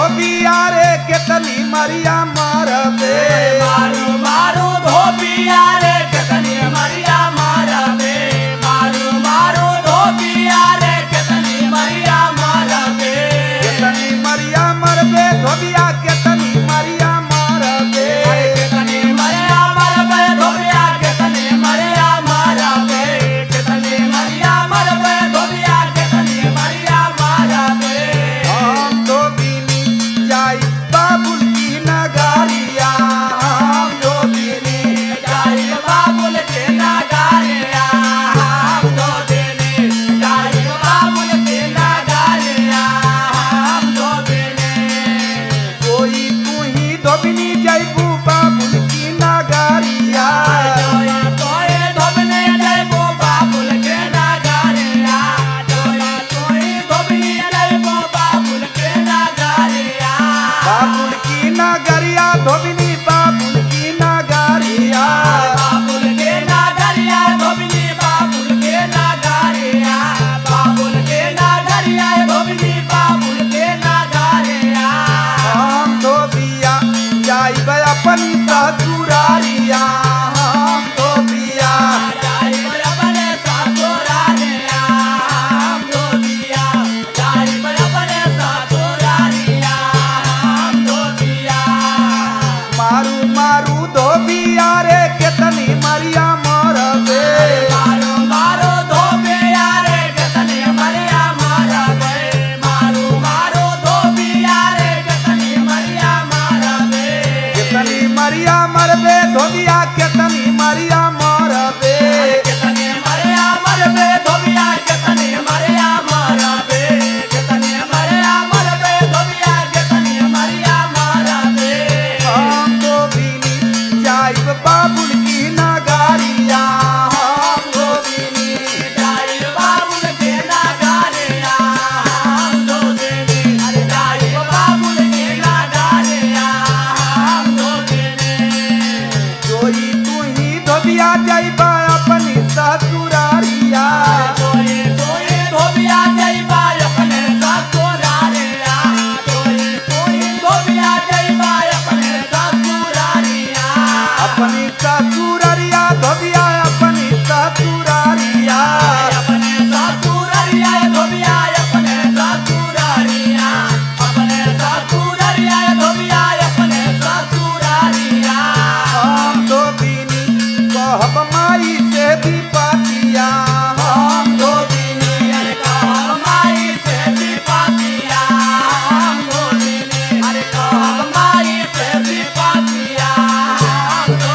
धोबिया रे केतनी मरिया मारबे मारू मारू धोबिया रे केतनी मरिया मारबे मारू मारू धोबिया रे केतनी मरिया मारबे केतनी मरिया मरबे धोबिया केतनी मरिया मारबे केतनी मरिया मारबे धोबिया केतनी मरिया मारबे केतनी मरिया मारबे धोबिया केतनी मरिया मारबे हम धोबिनी जाई बाबुल की नगारिया हम धोबिनी जाई बाबुल के नगारिया हम दो दिने जाई बाबुल के नगारिया हम दो दिने कोई तू ही धोबिनी जाइबू बाबुल की नगारिया जोया तोए धोबने जाइबो बाबुल के नगारिया जोया तोए धोबने जाइबो बाबुल के नगारिया बाबुल की नगरिया धोबिनी बाबुल की नगारिया बाबुल के नगारिया धोबनी बाबुल के नगारिया बाबुल के नगारिया धोबनी बाबुल के नगारिया हम धोबिया जाइब अपनी ससुरारिया हम धोबिया जाई बरबने सासुरारिया हम दो दिया जाई बरबने सासुरारिया हम दो दिया मारू मारू धोबिया रे केतनी मरिया मरबे मारो मारो धोबे यारे केतनी मरिया मारा गए मारो मारो धोबी यारे केतनी मरिया मारा गए केतनी मरिया मरबे धोबिया केतनी मरिया मरबे केतनी मरिया मरबे धोबिया केतनी मरिया मारा बे केतनी मरिया मरबे धोबिया केतनी मरिया मारा बे हम धोबिनी जाइब बाबुल की नगारिया हम धोबिनी जाई बाबुल के नगारिया हम दो देने अरे जाई बाबुल के नगारिया हम दो देने जोई तू ही धोबिया जाइबा अपनी ससुरारिया तोए तोए धोबिया जइबा अपने ससुरारिया तोए तोए धोबिया जइबा अपने ससुरारिया अपनी ससुरारिया धोबिया अपनी ससुरारिया अपने ससुरारिया धोबिया अपने ससुरारिया अपने ससुरारिया धोबिया अपने ससुरारिया हम धोबिनी कहब माई से भी पातिया हम धोबिनी अरे कहब माई से भी पातिया हम दो दिने अरे कहब माई से भी पातिया हम दो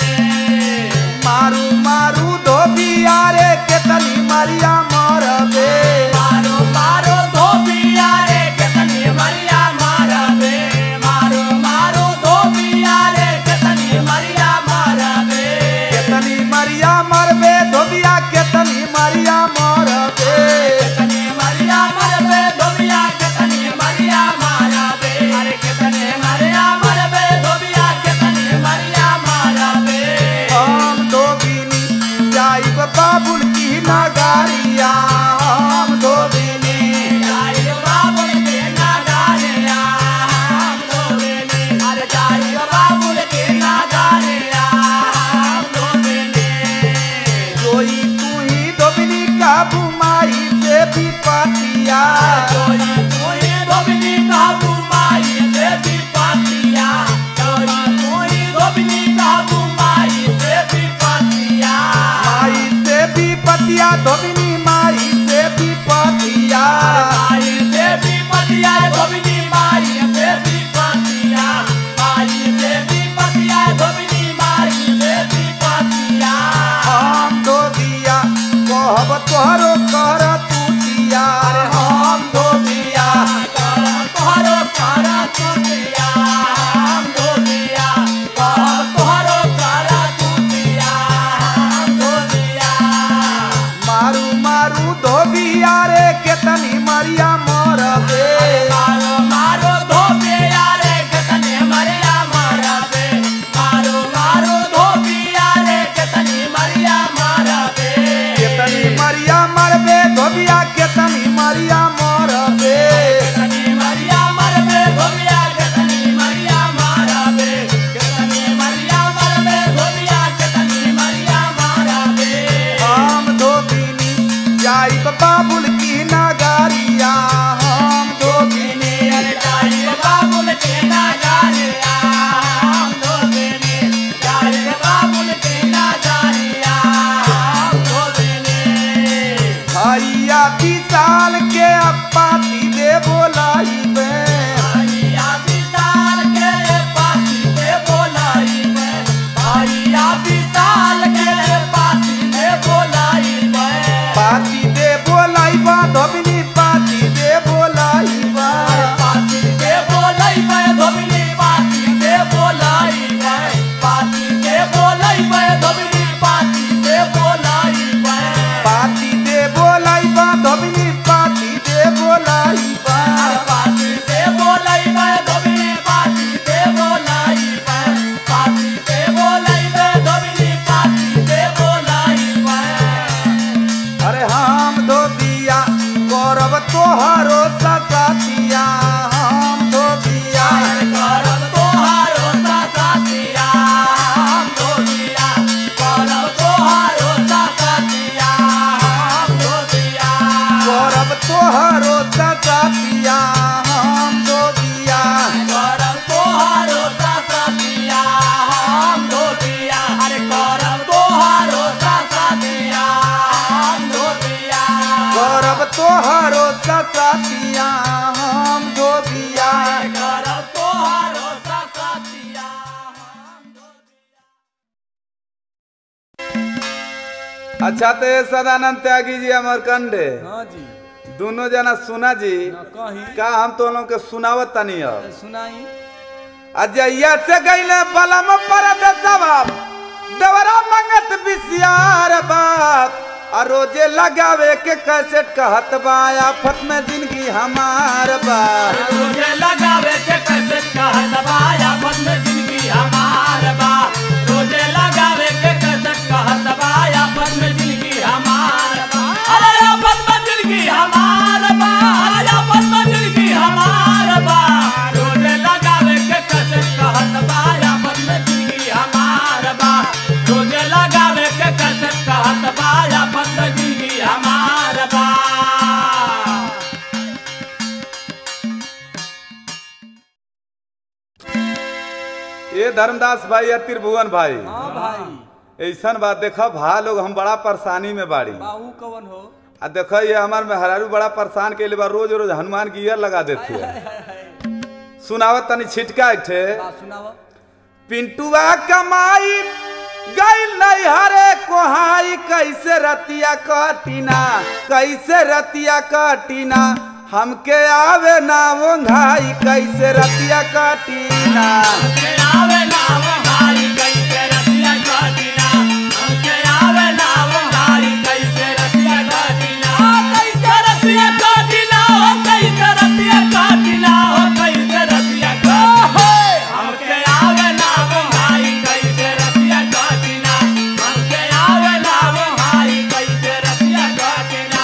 दिने मारू मारू धोबिया रे केतनी मरिया मरबे मारो मारो धोबिया रे केतनी मरिया मारबे मारो मारो धोबिया रे केतनी मरिया मारबे केतनी मरिया मरबे धोबिया केतनी मरिया मरबे केतनी मरिया मरबे धोबिया केतनी मरिया मारबे अरे केतनी मरिया मरबे धोबिया केतनी मरिया मारबे हम धोबिनी जाइब बाबुल की नगारिया हम धोबिनी जाई बाबुल के नगारिया हम धोबेने अरे जाई बाबुल के नगारिया हम धोबेने जोई तू ही धोबिनी काबू माई से भी पातिया जोई तोई धोबनी काबू माई से भी पातिया जोई तोई धोबनी काबू माई से भी पातिया माई से भी पतिया धोबिनी माई से भी पतिया माई से भी पतिया धोबनी माई से भी पातिया माई से भी पतिया धोबनी माई से भी पातिया हम धोबिया कहब तोहरो कर तूतिया हम धोबिया तोहरो कारा तुतिया हम धोबिया तोहरो कारा तुतिया हम धोबिया मारू मारू धोबिया रे केतनी मरिया मरबे मारो मारो धोबिया रे केतने मरिया मारबे मारो मारो धोबिया रे केतनी मरिया मारबे केतनी मरिया मरबे धोबिया केतनी मरिया मरबे केतनी मरिया मरबे धोबिया अच्छा तो ये सदानंद त्यागी जी अमरकंडे हाँ जी दोनों जना सुना जी ना कहीं का हम तो लोग के सुनावत तनी अब सुनाई अजैया से गईले बलम पर जवाब दवरा मंगत बिसियार बाप आ रोजे लगावे के कैसेट कहत बा आफत में जिंदगी हमार बा रोजे लगावे के कैसे कहत बाया बंद जिंदगी हमार बा रोजे लगावे के कैसे कहत बाया बंद जिंदगी हमार बा अरे बंद जिंदगी हमार बा अरे बंद जिंदगी हमार बा रोजे लगावे के कैसे कहत बाया बंद जिंदगी हमार बा रोजे लगावे के कैसे कहत बाया बंद जिंदगी हमार बा ये धर्मदास भाई या त्रिभुवन भाई हाँ भाई ऐसन बात देखो भा लोग हम बड़ा परेशानी में बाड़ी बाहू कवन हो आ देखो ये हमार मेहरारू बड़ा परेशान के लिए बा रोज रोज हनुमान की ईयर लगा देती है सुनावत तनी छिटका एक ठे बात सुनाव पिंटुआ कमाई गई नहीं हरे कोहाई कैसे रतिया कटीना कैसे रतिया कटीना हमके आवे ना वो घाई कैसे रतिया कटीना हमके आवे नाव हारी कैसे रतिया काटिना हमके आवे नाव हारी कैसे रतिया काटिना कैसे रतिया काटिना हो कैसे रतिया काटिना हो कैसे रतिया काटिना हमके आवे नाव हारी कैसे रतिया काटिना हमके आवे नाव हारी कैसे रतिया काटिना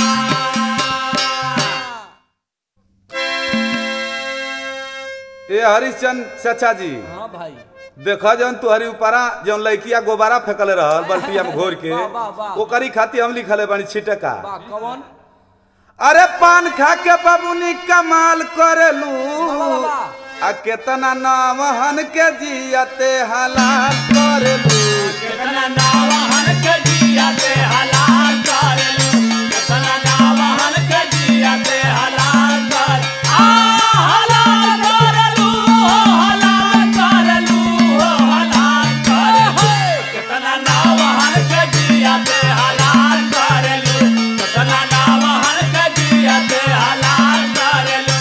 ये हरिश्चंद चाचा जी हाँ भाई देखो जौन तुहरी ऊपरा जौन लड़किया गोबारा फेंकले रहल बल्टिया में घोर के वाह, वाह, वाह। ओकरी खातिर हम लिखले बानी छिटका बा कवन अरे पान खा के बबुनी कमाल करेलू वाह, वाह। आ केतना नावहन के जियते हलाल करेलू केतना नावहन के जियाते हलाल करेलू केतना नावहन के जियाते हलाल कर आ हलाल करेलू हो हलाल करेलू हो हलाल करे केतना नावहन के जियाते हलाल करेलू केतना नावहन के जियाते हलाल करेलू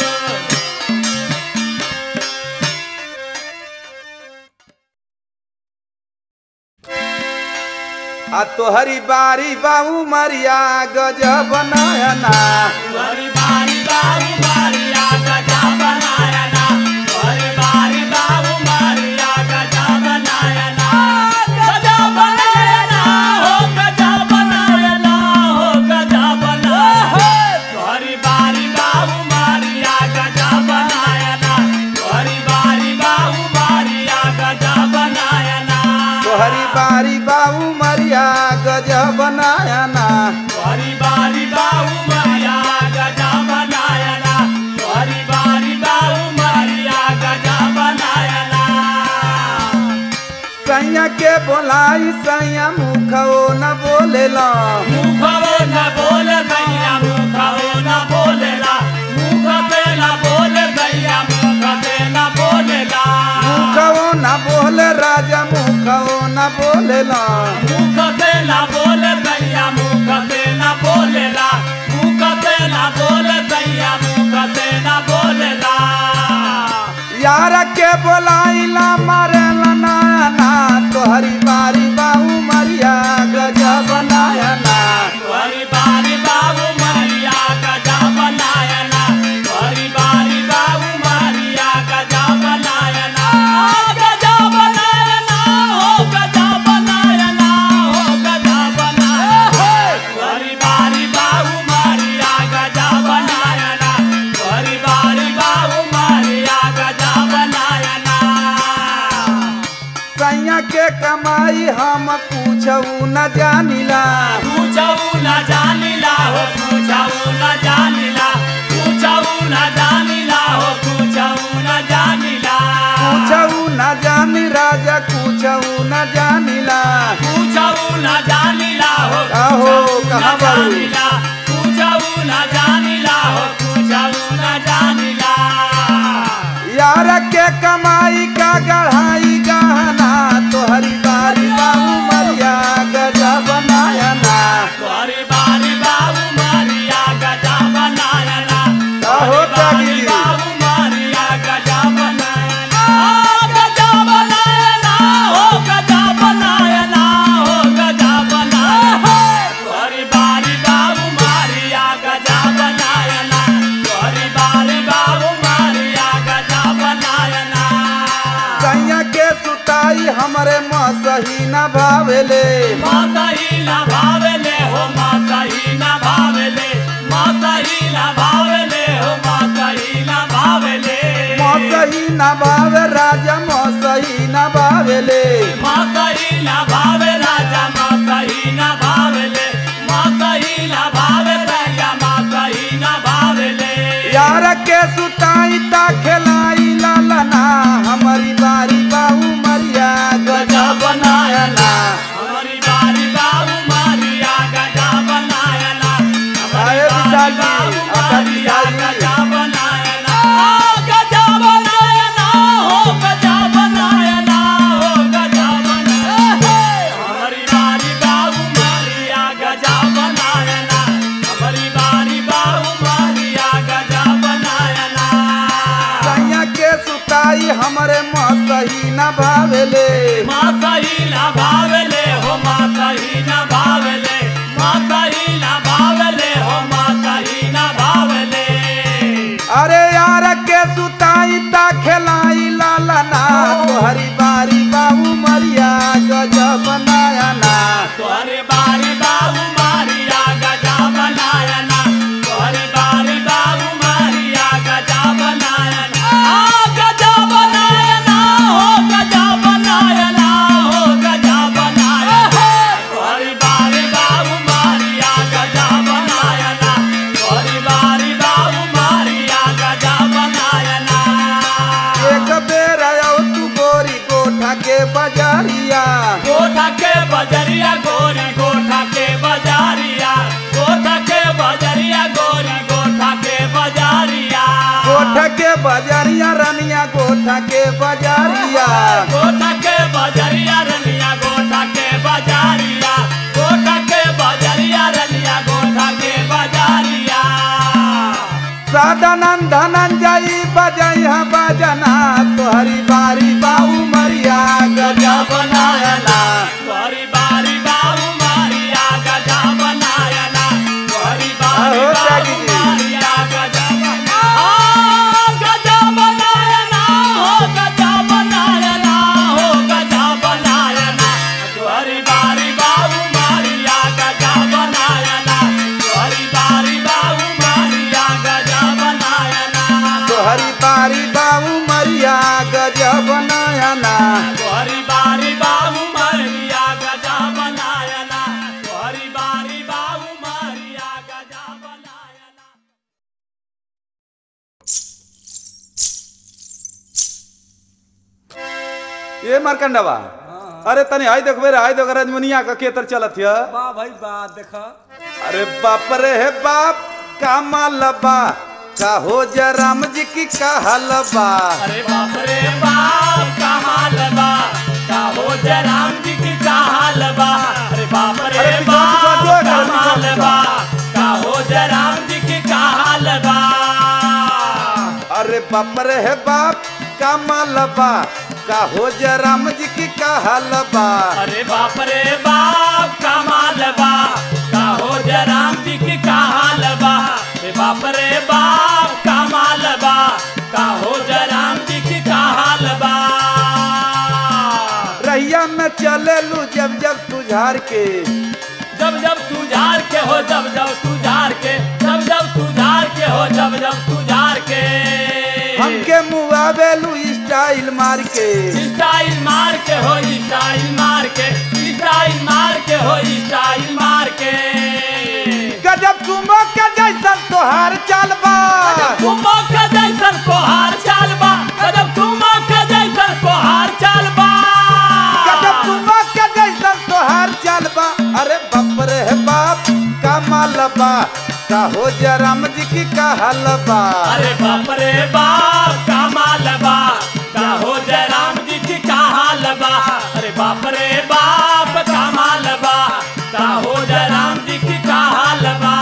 आ तोहरी बारी बाऊ मरिया गजब नयना हरी बारी बाबू मारिया गजा बनाया ना हरी बारी बाबू मारिया गजा बनाया ना गजा बनाया ना हो गजा बनाया ना हो गजा बनाया हरी बारी बाबू मारिया गजा बनाया ना हरी बारी बाबू मारिया गजा बनाया ना तोहरी बारी बाऊ मरिया गजब नयना हरी बारी बाबू मारिया गजा बनाया ना हरी बारी बाबू मारिया गजा बनाया ना सैया के बोलाई सैया मुखो न बोलेला मुखवो न बोल गैया मुखवो न बोलेला मुख पे न बोल गैया मुख पे न बोलेला मुखो न बोले राजा मुखो न बोलेला मुख पे न बोल गैया मुख पे न बोलेला मुख पे न बोल गैया मुख पे न बोलेला यार के बोलाइला मारेला नयना तोहरी बारी बाऊ मरिया गजब नयना हरी बारी बाबू मारिया गजा बनाया ना हरी बारी बाबू मारिया गजा बनाया ना गजा बनाया ना हो गजा बनाया ना हो गजा बनाया हरी बारी बाबू मारिया गजा बनाया ना हरी बारी बाबू मारिया गजा बनाया ना सैया के कमाई हम पूछऊ न जानिला पूछऊ न जानिला हो पूछऊ न जानिला पूछऊ न जानिला हो पूछऊ न जानिला पूछऊ न जानी राजा पूछऊ न जानिला पूछऊ न जानिला हो आहो, पूछऊ न कहाँ बारू? जानिला पूछऊ न जानिला हो पूछऊ न जानिला यार के कमाई का गढ़ाई गहना तोहरी बारी बाऊ मरिया गजब बनाया हमरे मसही न भावेले माता ही ना भावेले हो माता ही ना भावेले माता ही ना भावेले हो माता ही ना भावेले मसही न भावे राजा मसही न भावेले माता ही ना भावे राजा माता ही ना भावेले माता ही ना भावे राजा माता ही ना भावेले यार के सुताई ता खेलाई लालना हमारी बारी बाहू मरिया गजा बनाया ना हमारी बारी बाबू मारिया गजा बनाया ना हमारी अरे विशाल बारी जी, बाबू आपका मारिया विशाल जी। गजा बनाया ना आ, गजा बनाया ना हो गजा बनाया ना हो गजा बनाया हमारी बारी बाबू मारिया गजा बनाया ना हमारी बारी बाबू मारिया गजा बनाया ना सैया के सुताई हमरे मसही न भावेले माता ही ना भावले हो माता ही ना भावले माता ही ना भावले हो माता ही ना भावले अरे यार के सुताई ता खेलाई लालना तोहरी बारी बाहू मरिया गजा बनाया ना तोहरे बारी बाबू मारिया गजा बनाया ना तोहरे बारी बाबू मारिया गजा बनाया ना आ गजा बनाया ना हो गजा बनाया ना हो गजा बनाया ना तोहरे बारी बाबू मारिया गजा बनाया ना तोहरे बारी बाबू मारिया गजा बनाया ना एक बेर आओ तू गोरी गोठा के बजारिया गोठा के बजरिया गोरी गोठा के बजारिया गोठा के बजरिया गोरी गोठा के बजारिया गोठा के बजारिया रनिया गोठा के बजारिया गोठा के बजरिया रलिया गोठा के बजारिया गोठा के बजरिया रलिया गोठा के बजारिया साधनन धनंजयी बजई है बजना तोहरी बारी बाहू मरिया गजा बनाया ना तोहरी बारी बाबू मारिया गजा बनाया ना तोहरी बारी अहो, बाबू त्यागी जी। मारिया गजा बनाया गजा बनाया ना हो गजा बनाया ना हो गजा बनाया ना तोहरी बारी बाबू मारिया गजा बनाया ना तोहरी बारी बाबू मारिया गजा बनाया ना तोहरी बारी बाहू मरिया गजा बनाया ना तोहरी बारी बाबू मारिया गजा बनाया ना तोहरी बारी बाबू मारिया गजा बनाया ना ये मारकंडवा अरे तनी आई देखबे रे आई देखो रजमुनिया का केतर चलत हिय वाह भाई वाह देखा अरे बाप रे हे बाप का मालबा का हो जराम जी की कहलबा अरे बाप रे बाप का हाल बा का हो जराम जी की का हाल बा अरे बाप रे अरे पिछवा, पिछवा, जो है, बाप का पिछवा, हाल पिछवा। बा का हो जराम जी की का हाल बा अरे बाप रे हे बाप का मालबा का हो जराम जी की कहलबा अरे बाप रे बाप का माल बा का हो जराम जी की का हाल बा अरे बाप रे बाप का माल बा का हो जराम जी की का हाल बा रहिया में चले लू जब जब तुझार के जब जब तू झार के हो जब जब तू झार के जब जब तू झार के हो जब जब तू झार के हमके मुआवेलू स्टाइल मार के स्टाइल मार के हो स्टाइल मार के स्टाइल मार के हो स्टाइल मार के गजब सुमो के जैसन तोहार चालबा तुमो के जैसन कोहार चाल बा गजब तुमो के जैसन कोहार चाल बा गजब सुमो के जैसन तोहार चालबा अरे बाप रे हे बाप का मालबा का हो जराम जी की कहलबा अरे बाप रे बाप का माल बा का हो जय राम जी की का हाल बा अरे बाप रे बाप का माल बा का हो जय राम जी की का हाल बा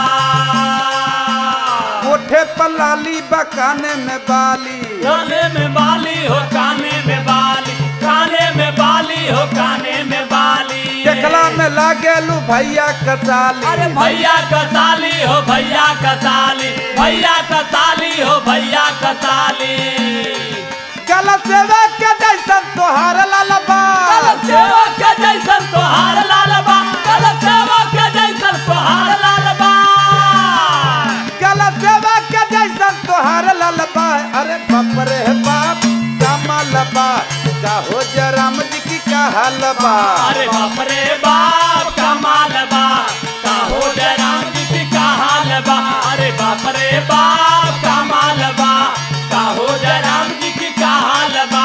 कोठे पलाली बकाने में बाली काने में बाली हो काने में बाली काने में बाली हो काने में बाली देखला में लागेलू भैया कसाली अरे भैया का साली हो भैया का साली भैया का साली हो भैया का साली गल सेवे के जैसन तोहार लालबा हाल बा का हो जराम जी की का हाल बा अरे बाप रे बाप कमाल बा का हो जय राम जी की का हाल बा अरे बाप रे बाप कमाल बा का हो जय राम जी की का हाल बा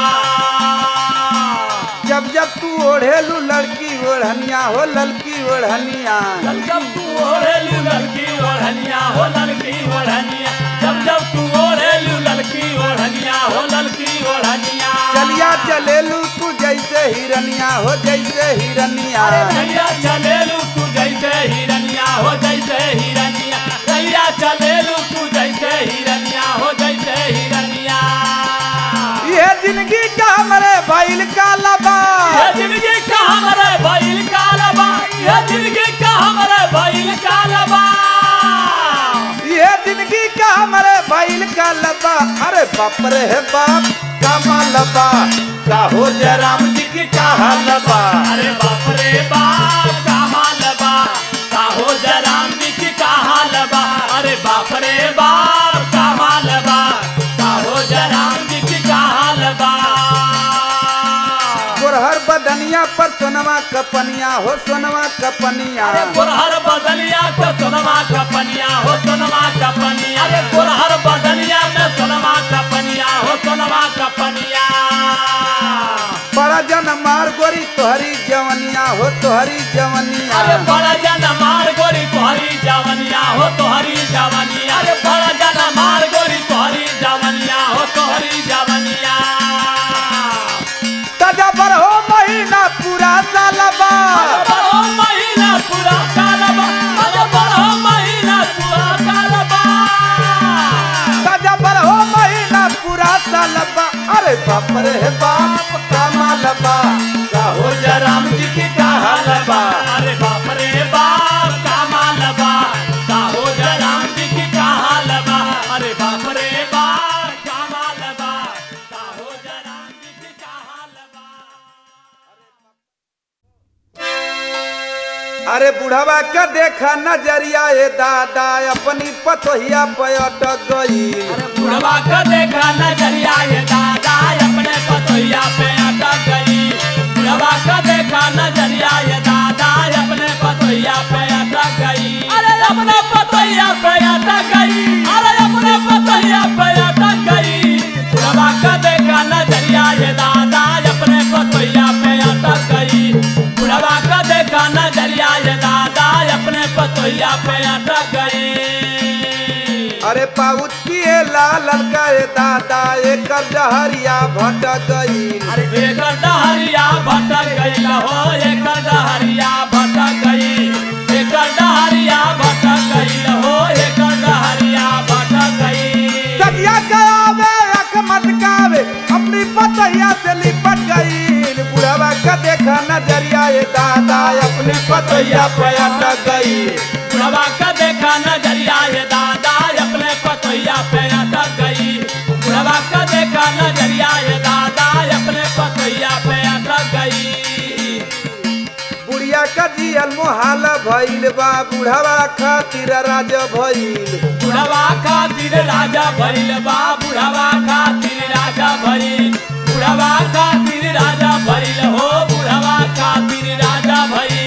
जब जब तू ओढ़ेलू लड़की ओढ़निया हो ललकी ओढ़निया जब जब तू ओढ़ेलू लड़की ओढ़निया हो लड़की ओढ़निया जब जब तू ओढ़ेलू लड़की ओढ़निया हो लड़की ओढ़निया चलिया चलेलू तू जैसे हिरनिया हो जैसे हिरनिया रैया चलेलू तू जैसे हिरनिया हो जैसे हिरनिया रैया चलेलू तू जैसे हिरनिया हो जैसे हिरनिया ये जिंदगी का हमरे भइल का लबा ये जिंदगी का हमारे भइल कालबा ये जिंदगी का हमारे भइल कालबा ये जिंदगी का हमरे भइल का लबा अरे बाप रे बाप का मालबा का हो जयराम जी की का हालबा अरे बाप रे बाप का हालबा का हो जराम जी की का हालबा अरे बाप रे बाप का हालबा का हो जराम जी की का हालबा गोरहर बदनिया पर सोनवा कपनिया हो सोनवा कपनिया अरे गोरहर बदलिया के सोनमा कपनिया हो सोनमा कपनिया अरे गोरहर बदलिया में सोनमा कपनिया हो सोनमा कपनिया बड़ा जन मार गोरी तोहरी जवनिया हो तोहरी जवनिया अरे बड़ा जन मार गोरी तोहरी जवनिया हो तोहरी जवनिया अरे बड़ा जन मार गोरी तोहरी जवनिया हो तोहरी जवनिया ताजा पर हो महीना पूरा सालबा अरे बड़ो महीना पूरा कालबा अरे बड़ो महीना पूरा कालबा ताजा पर हो महीना पूरा सालबा अरे बाप रे बाप का मालबा का हो जयराम जी की का हालबा अरे बाप रे बाप का मालबा का हो जय राम जी की का हालबा अरे बाप रे बाप का मालबा का हो जय राम जी की का हालबा अरे बुढ़वा का देखा नजरिया ए दादा अपनी पतोहिया पे अटक गई बुढ़वा का देखा नजरिया ये दादा अपने पतोहिया पे अटक गई बुढ़वा का देखा नजरिया ये दादा अपने पतोहिया पे अटक गई अरे अपने पतोहिया पे अटक गई अरे अपने पतोहिया पे अटक गई बुढ़वा का देखा नजरिया ये दादा अपने पतोहिया पे अटक गई बुढ़वा का देखा नजरिया ये दादा अपने पतोहिया पे अटक गई अरे पाउच पिए लाल ललका ए दादा एक डहरिया भटक गई अरे एकर डहरिया भटक गई हो एकर डहरिया भटक गई एकर डहरिया भटक गई हो एकर डहरिया भटक गई सगिया करावे अख मटकावे अपनी पतोहिया से लिपट गई बुढ़वा का देखा नजरिया ए दादा अपनी पतोहिया पे अटक गई बुढ़वा का देखा नजरिया ये दादा अपने पतोहिया पे अटक गई बुढ़वा का देखा नजरिया ये दादा अपने पतोहिया पे अटक गई बुढ़िया का जियल मोहाल भइल बा बुढ़वा खातिर राज भइल बुढ़वा खातिर राजा भइल बा बुढ़वा खातिर राजा भइल बुढ़वा खातिर राजा भइल हो बुढ़वा खातिर राजा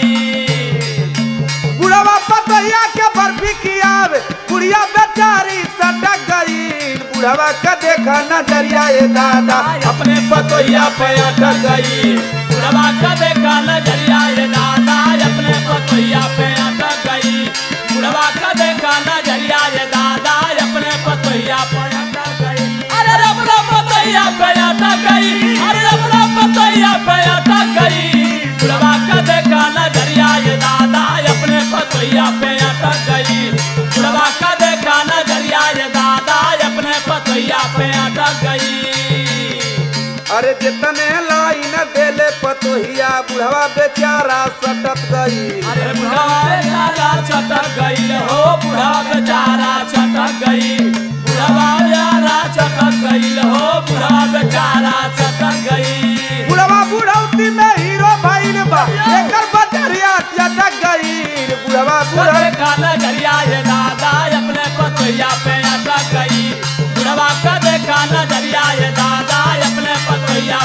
भइल बुढ़वा पतोहिया के बर्फी खियावे बुढ़िया बेचारी सटक गई बुढ़वा का देखा नजरिया ए दादा अपने पतोहिया पे अटक गई बुढ़वा का देखा नजरिया ये दादा अपने पतोहिया पे अटक गई बुढ़वा का देखा नजरिया ये दादा अपने पतोहिया पे अटक गई अरे अपना पतोहिया पे अटक गई अरे अपना पतोहिया पे अटक गई बुढ़वा का देखा नजरिया ये दादा अपने पतोहिया पे अटक गई बुढ़वा का देखा नजरिया ये दादा अपने पतोहिया पे अटक गई अरे जितने लाइन देले पतोहिया बुढ़वा बेचारा सटक गई अरे बुढ़ा बेचारा छटक गई हो बुढ़ा बेचारा छटक गई बुढ़ा बेचारा छटक गई हो बुढ़ा बेचारा छटक गई बुढ़वा बुढ़ौती में हीरो भइल बा एकर बजरिया चटक गई बुढ़वा बुढ़ बुढ़े का नजरिया ये दादा अपने पतोहिया पे अटक गई बुढ़वा का देखा नजरिया ये दादा अपने पतोहिया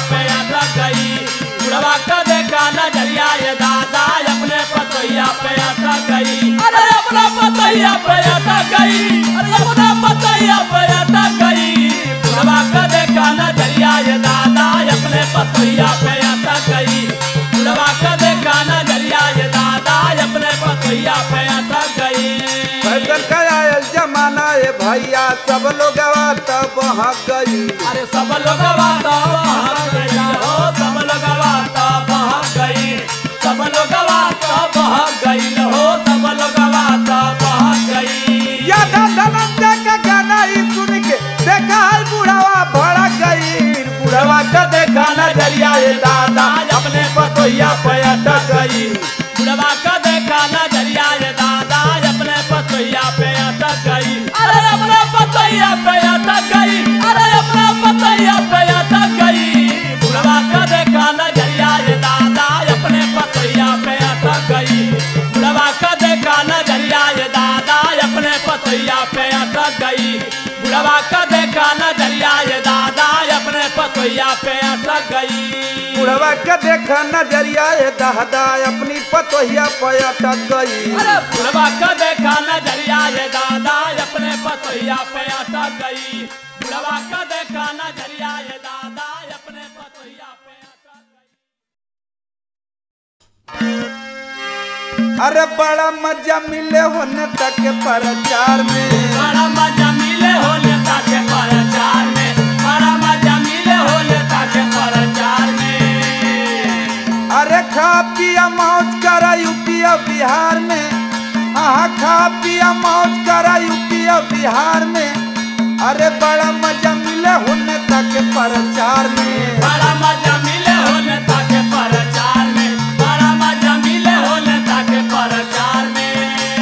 पतैया पे अटक गई अरे अपना पतैया पे अटक गई बुढ़वा का देखा नजरिया ये दादा अपने पतैया पे अटक गई बुढ़वा का देखा नजरिया ये दादा अपने पतैया पे अटक गई फैशन का आयल जमाना है भैया सब लोग तब गई अरे सब लोग बाता बहक गई हो सब लोग बाता बहक गई सब लोग बाता बहक गई हो सब लोग बाता बहक गई यादा धनंजय का गाना ही सुन के देखा है बुढ़ावा भड़क गई बुढ़ावा का देखा नजरिया ये दादा अपने पतोहिया पे अटक गई बुढ़वा का देखा नजरिया ये दादा अपने पतैया पे अटक गई अरे अपने पतैया पे अटक गई अरे अपने पतैया पे अटक गई बुढ़वा का देखा नजरिया ये दादा अपने पतैया पे अटक गई बुढ़वा का देखा नजरिया ये दादा अपने पतैया पे अटक गई बुढ़वा का देखा नजरिया ये दादा अपने पतैया पे अटक गई बुढ़वा का देखा नजरिया ये दादा अपनी पतोहिया पे अटक गई अरे बुढ़वा का देखा नजरिया ये दादा अपने पतैया पे अटक गई बुढ़वा का देखा नजरिया ये दादा अपने पतैया पे अटक गई अरे बड़ा मजा मिले होने तक प्रचार में बड़ा मजा मिले हो नेता के प्रचार में बड़ा मजा मिले हो नेता के प्रचार में अरे खा पिया मौज करा यूपी और बिहार में हाँ खा पिया मौज करा यूपी और बिहार में अरे बड़ा मजा मिले होने तक प्रचार में बड़ा मजा मिले हो नेता के प्रचार में बड़ा मजा मिले हो नेता के प्रचार में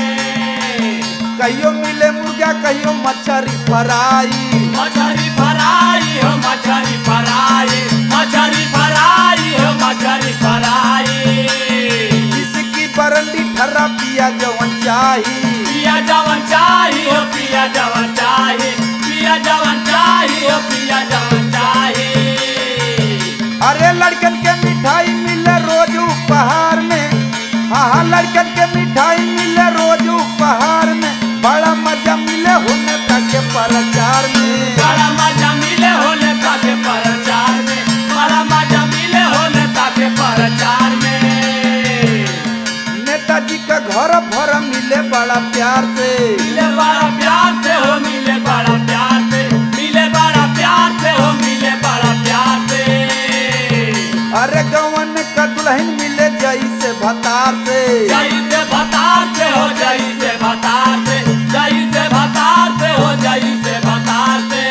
कहियो मिले मुर्गा कहियो मछरी फ्राई मछरी फराई हो मछरी फराई मछरी फराई हो मछरी फराई इसकी बरंडी ठर्रा पिया जवन चाही पिया जवन चाही हो पिया जवन चाही पिया जवन चाही हो पिया जवन चाही अरे लड़कन के मिठाई मिले रोज उपहार में हाँ हाँ लड़कन के मिठाई मिले रोज उपहार में बड़ा मजा मिले होने तक प्रचार में बड़ा मजा मिले हो नेता के प्रचार में बड़ा मजा मिले हो नेता के प्रचार में नेताजी का घर भर मिले बड़ा प्यार से मिले बड़ा प्यार से हो मिले बड़ा प्यार से मिले बड़ा प्यार से हो मिले बड़ा प्यार से अरे गवन का दुल्हन मिले जैसे भतार से जई से भतार से हो जई से भतार से जई से भतार से हो जई से भतार से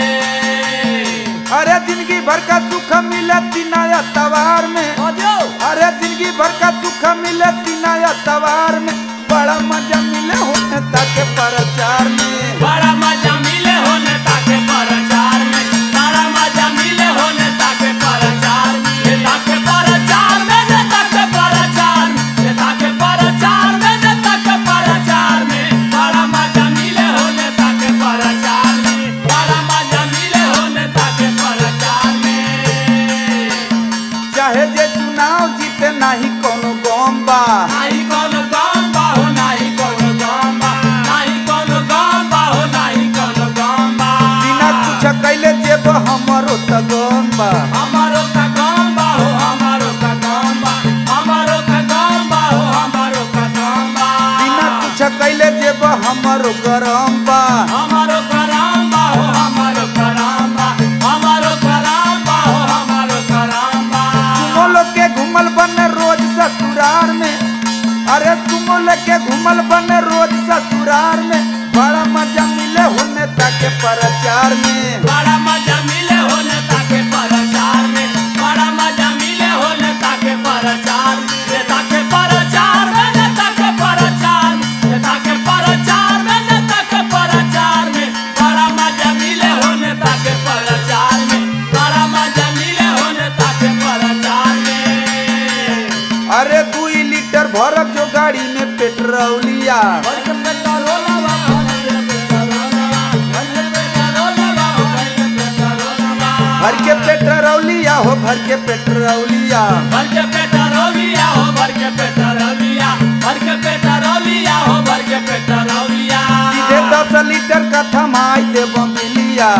अरे जिंदगी भर का सुख मिले तिनाया तवार में अरे जिंदगी भर का सुख मिले तिनाया तवार में बड़ा मजा मिले होने तक प्रचार में बड़ा मजा मिले हो नेता के प्रचार में बड़ा मजा मिले हो नेता के प्रचार में नेता के प्रचार में नेता के प्रचार में नेता के प्रचार में नेता के प्रचार में बड़ा मजा मिले हो नेता के प्रचार में बड़ा मजा मिले हो नेता के प्रचार में चाहे जे चुनाव जीते नहीं कोनो गम बा नाही कोनो गम बा हो नाही कोनो गम बा नाही कोनो गम बा हो नाही कोनो गम बा बिना कुछ कैले जेब हमरो त गम बा हमारो का गम बा हो हमारो का गम बा हमारो का गम बा हो हमारो का गम बा बिना कुछ कैले जेब हमरो गरम बा हमारो करम बा हो हमारो करम बा हमारो करम बा हो हमारो करम बा सुमो लोग के घूमल बने रोज ससुरार में अरे सुमो लोग के घूमल बने रोज ससुरार में बड़ा मजा मिले होने तक प्रचार में बड़ा मजा मिले हो नेता के प्रचार में बड़ा मजा मिले हो नेता के प्रचार में नेता के प्रचार में नेता के प्रचार में नेता के प्रचार में नेता के प्रचार में बड़ा मजा मिले हो नेता के प्रचार में बड़ा मजा मिले हो नेता के प्रचार में अरे दू लीटर भरब जो गाड़ी में पेट्रोलिया भर के पेट्रोलवा, भर के पेट्रोलवा, भर के पेट्रोलवा, भर के पेट्रोलवा। भर के पेट्रोलिया हो भर के पेट्रोलिया भर के पेट्रोलिया हो भर के पेट्रोलिया भर के पेट्रोलिया हो भर के पेट्रोलिया दस लीटर का थमाई देव बिलिया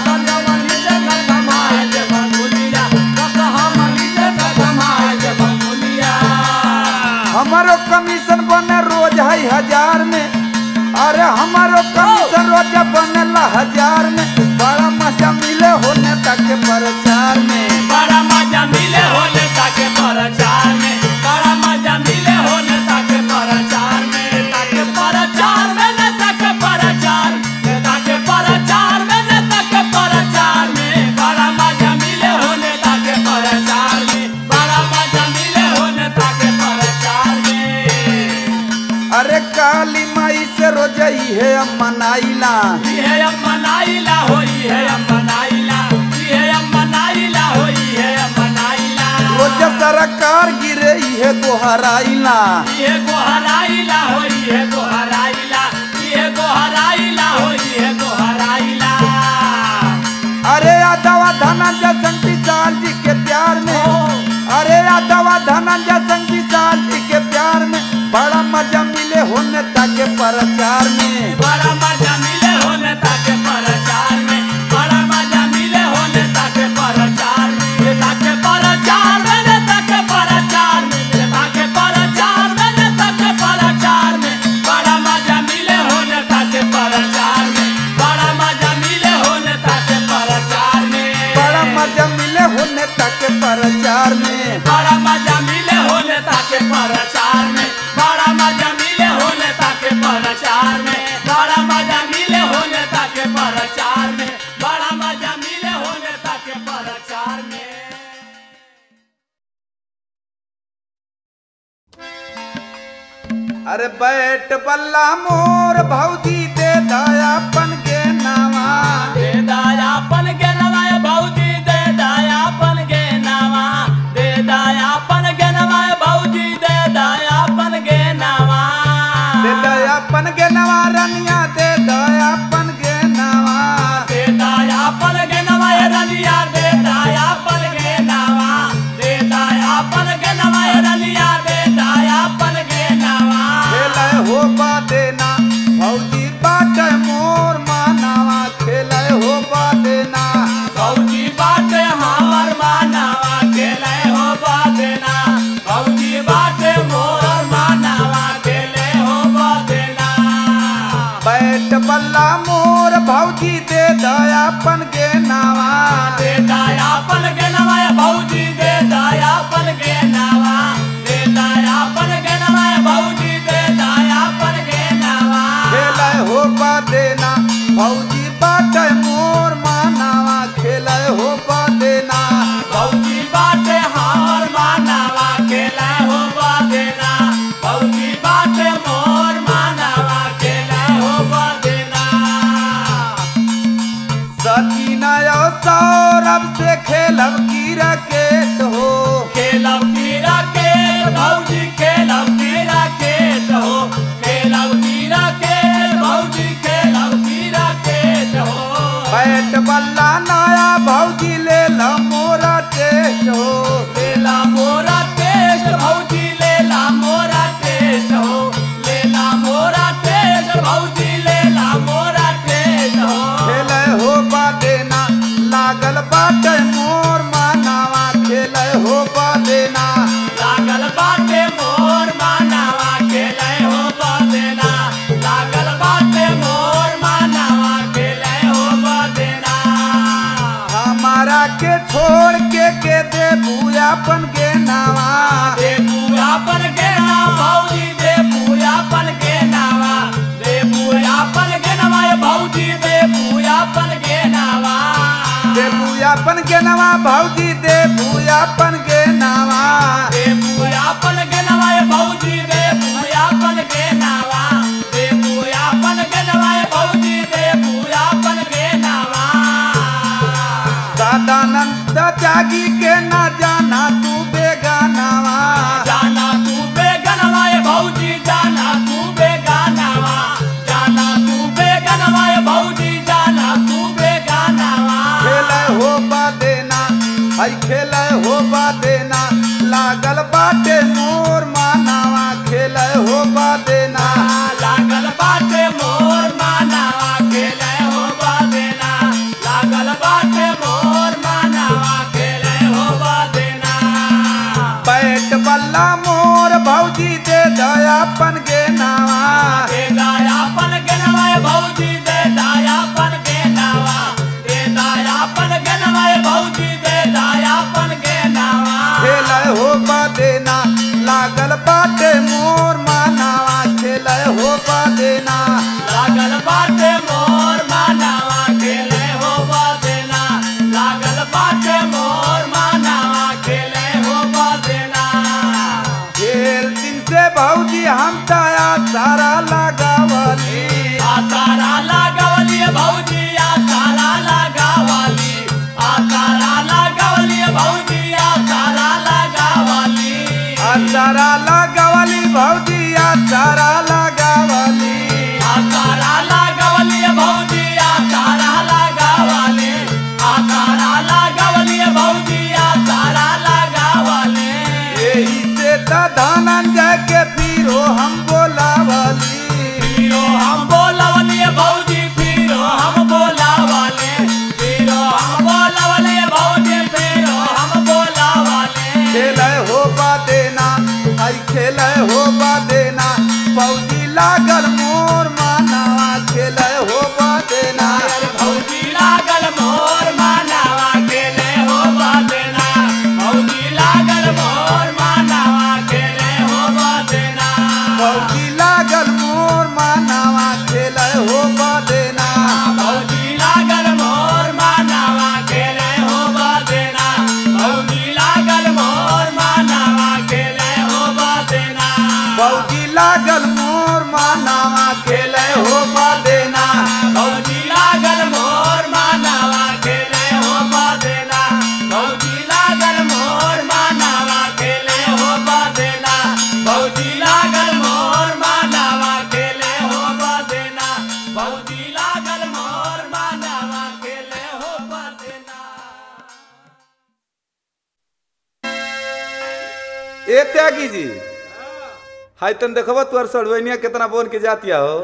हमारो कमीशन बने रोज है हजार में अरे हमारो कमीशन रोज बनेला हजार में बड़ा मजा मिले हो नेता के प्रचार में बड़ा मजा मिले हो नेता के प्रचार में बड़ा मजा मिले हो नेता के प्रचार में नेता के प्रचार में नेता के प्रचार नेता के प्रचार में नेता के प्रचार में बड़ा मजा मिले हो नेता के प्रचार में बड़ा मजा मिले हो नेता के प्रचार में अरे काली माई से रोज ही है मनाइला ये हम मनाइला होई है हम मनाइला ये हम मनाइला होई है हम मनाइला रोज सरकार गिरे है गोहराइला ये गोहराइला होई है गोहराइला ये गोहराइला होई है गोहराइला अरे यादवा धनंजय संग विशाल जी के प्यार में अरे यादवा धनंजय संग विशाल जी के प्यार में बड़ा मजा मिले हो नेता के प्रचार में बड़ा मजा मिले हो नेता के प्रचार में बड़ा मजा मिले हो नेता के प्रचार में नेता के प्रचार में नेता के प्रचार में नेता के प्रचार में नेता के प्रचार में बड़ा मजा मिले हो नेता के प्रचार में बड़ा मजा मिले हो नेता के प्रचार में बड़ा मजा मिले हो नेता के प्रचार में बड़ा मजा मिले हो नेता के प्रचार में बड़ा मजा मिले हो नेता के प्रचार में बड़ा मजा मिले हो नेता के प्रचार में बड़ा मजा मिले हो नेता के प्रचार में अरे बैठ बल्ला मोर भौजी दे दयापन के नावा दे दायापन के नवाय भौजी दे दायापन के नवा दे दायापन के नवाय भौजी दे दायापन के नवा दे दयापन के नवा रनिया दे दयापन के नावा दे दायापन के नवाय रनिया दे दायापन के नवा दे दायापन के नवाय रनिया दे दायापन के नवा खेले हो बा देना भौजी बाट मोर मानावा खेले हो बा देना भौजी बाटे हमर मानावा खेले हो बादेना भौजी बाटे मोर मानावा खेले हो बादेना बैठ बल्ला मोर भौजी दे दयापन के नावा दे दायापन के नवाय भौजी दे दायापन के नवा दे दायापन के नवाय भौजी दे दायापन के नवा खेले हो बा देना भौजी बाट मोर मानावा खेले हो बा देना भौजी बाटे हमर मानावा खेले हो बादेना भौजी बाटे मोर मानावा खेले हो बादेना सचिना और सौरभ से खेलब की रकेट हो खेलब की राकेट भौजी खेलब की राकेट हो खेलब की राकेट भौजी खेलब की राकेट हो बैठ बल्ला नया भौजी ले ला मोरा टेस्ट हो लेला मोरा टेस्ट भौजी लेला मोरा टेस्ट हो लेला मोरा टेस्ट भौजी लेला मोरा टेस्ट हो खेले हो बा देना लागल बाटे मोर मानावा खेले हो बा देना लागल बाटे मोर मानावा खेले हो बदेना लागल बाटे मोर मानावा खेले हो बदेना हमारा के छोड़ के के दे भूयापन के नावा दे पूयापन के नाम भौजी दे पूयापन के नावा दे पूयापन के नामा ये भौजी दे पूयापन के नावा दे भूयापन के नावा भौजी दे भूयापन के नावा दे पूयापन के नामा ये भौजी दे पूयापन के नावा दे पूयापन के नामा ये भौजी दे पूयापन के नावा सदानंद जागी के ना जाना तू बेगानावा जाना तू बेगनवा ये भौजी जाना तू बेगानावा जाना तू बेगनवा ये भौजी जाना तू बेगानावा खेले हो बा देना हई खेले हो बा देना लागल बाटे मोर मानावा खेले हो बा देना लागल बाटे मोर मानावा भौजी दे दयापन गे नावा दे दायापन के नवाय भौजी दे दायापन के नावा दे दायापन के नवाय भौजी दे दायापन के नावा खेल हो बा देना लागल बाटे मोर मानावा खेल हो बा देना लागल बाटे मोर मानावा खेले हो बदेना लागल बाटे मोर मानावा खेले हो बदेना खेल दिन से भौजी हम तया सारा लगावली आ तारा लगावली भौजी आ तारा लगावली आ तारा लगावली भौजी आ तारा लगावली आ सारा लगावली भौजी आ सारा लगावली आ तारा लगावली भौजी आ तारा लगावली आ तारा लगावली भौजी आ तारा लगावली यही से त धनंजय के फिरो हम बोलावली फिरो हम बोलावली भौजी फिरो हम बोलावली फिरो हम बोलावली भौजी फिरो हम बोलावली खेल हो बा देना आई खेल हो बा देना फौजी लागल मोर मानावा खेल हो बा देना भौजी लागल मोर मानावा खेले हो बदेना भौजी लागल मोर मानावा खेले हो बदेना फौजी लागल मोर मानावा खेल हो बा देना भौजी लागल मोर मानावा खेले हो बदेना भौजी लागल मोर मानावा खेले हो बदेना फौजी लागल मोर मानावा खेल हो बा देना भौजी लागल मोर मानावा खेले हो बदेना भौजी लागल मोर मानावा खेले हो बदेना भौजी लागल मोर मानावा खेले हो बदेना भौजी लागल मोर मानावा खेले हो बदेना ए त्यागी जी हाय तन देखबो तोर सड़वैनिया कितना बोन के जातिया हो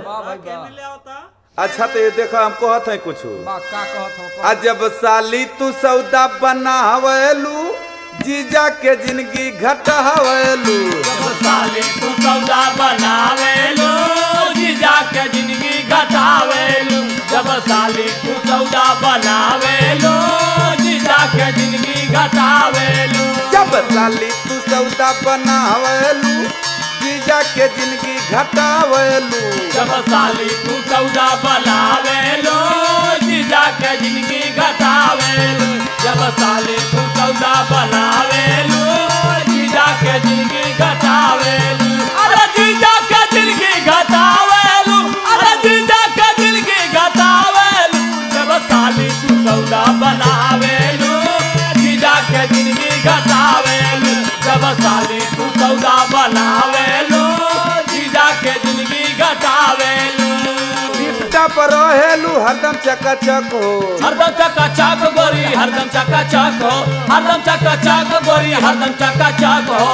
अच्छा तो ये देखो हम कहत है कुछ आ जब साली तू सौदा बनावलू जीजा के जिंदगी घटावलू जब साले तू सौदा बनावेलू जीजा के जिंदगी घटावेलू जब साले तू सौदा बनावेलू जीजा के जिंदगी घटावेलू जब साली तू सौदा बनावलू जीजा के जिंदगी घटावलू जब साली तू सौदा बनावेलू जीजा के जिंदगी घटावेलू जब साली तू सौदा बनावेलू जीजा के जिंदगी घटावेलू अरे जीजा के जिंदगी घटावेलू अरे जीजा के जिंदगी घटावेलू जब साली तू सौदा बनावेलू जीजा के जिंदगी घटावेलू जब साली तू सौदा बनावेलू जीजा के जिंदगी घटावेलू लिफ्टा पर रहेलू हरदम चकाचक हो हरदम चका चक गोरी हरदम चका चक हो हरदम चका चक गोरी हरदम चका चक हो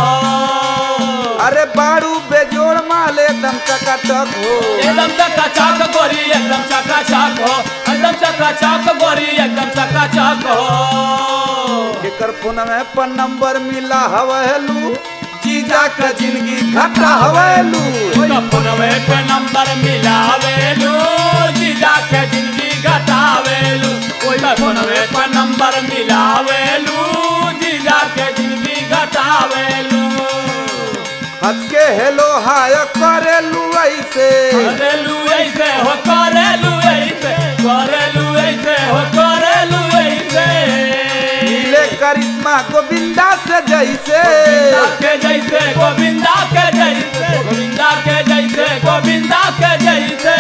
अरे बारू बेजोड़ माल एकदम चकाचक हो एकदम चका चक गोरी एकदम चका चक हो एकदम चका चक गोरी एकदम चका चक हो केकर फोन में पर नंबर मिला हवेलू जीजा का जिंदगी घटा हवेलू ओका फोनवे पे नंबर मिलावेलू जीजा के जिंदगी घटावेलू ओका फोनवे पे नंबर मिलावेलू जीजा के जिंदगी घटावेलू हंस के हेलो हाय करेलू ऐसे करेलू ऐसे हो करेलू ऐसे करेलू ऐसे हो करेलू ऐसे मिले करिश्मा गोविंदा से जैसे गोविंदा के जैसे गोविंदा के जैसे गोविंदा के जैसे गोविंदा के जैसे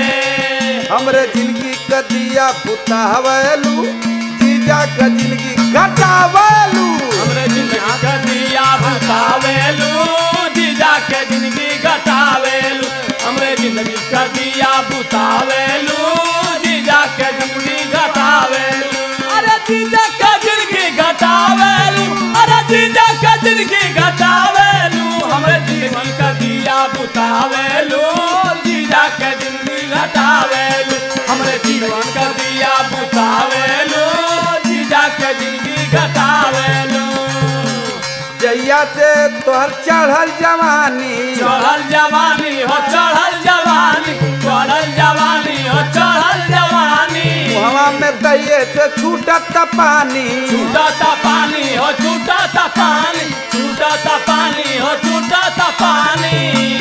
हमरे जिंदगी का दिया पुता हवेलू जीजा का जिंदगी घटावेलू हमरे जिंदगी का दिया बुतावेलू जीजा के जिंदगी घटावेलू हमरे जिंदगी का दिया बुतावेलू जीजा के जिंदगी घटावेलू अरे जीजा के जिंदगी घटावेलू अरे जीजा के जिंदगी घटावेलू हमरे जिंदगी का दिया बुतावेलू जीजा के जिंदगी घटावेलू हमरे जीवन का दिया बुतावेलू जीजा के जिंदगी घटावेलू जैया से तोहर चढ़ल जवानी चढ़ल जवानी हो चढ़ल जवानी चढ़ल जवानी हो चढ़ल जवानी हवा में तहिए से छूटत पानी छूटता पानी हो छूटता पानी छूटता पानी हो छूटता पानी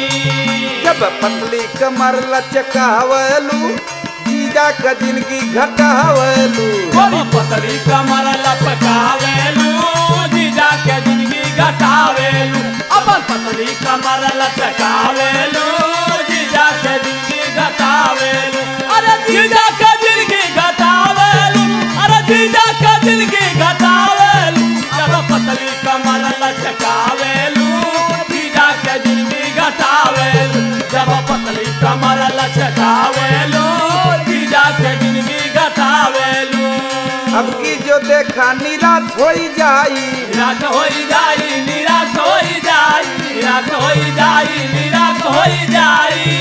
जब पतली कमर लचकावलू जीजा का जिंदगी घटावलू बड़ी पतली कमर लपकावेलू जीजा के जिंदगी घटावेलू अपन पतली कमर लचकावेलू जीजा के जिंदगी घटावेलू अरे जीजा के जिंदगी घटावेलू अरे जीजा के जिंदगी घटावेलू जब पतली कमर लचकावेलू जीजा के जिंदगी घटावेलू जब पतली कमर लचकावेलू जीजा के जिंदगी घटावेलू अब की जो देखा निराश हो जाई निराश होई जाई निराश होई जाई निराश होई जाई निराश होई जाई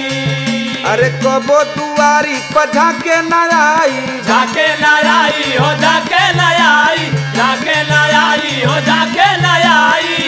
अरे कबो दुआरी पझा के न आई जाके न आई हो जाके न आई जाके न आई हो जाके न आई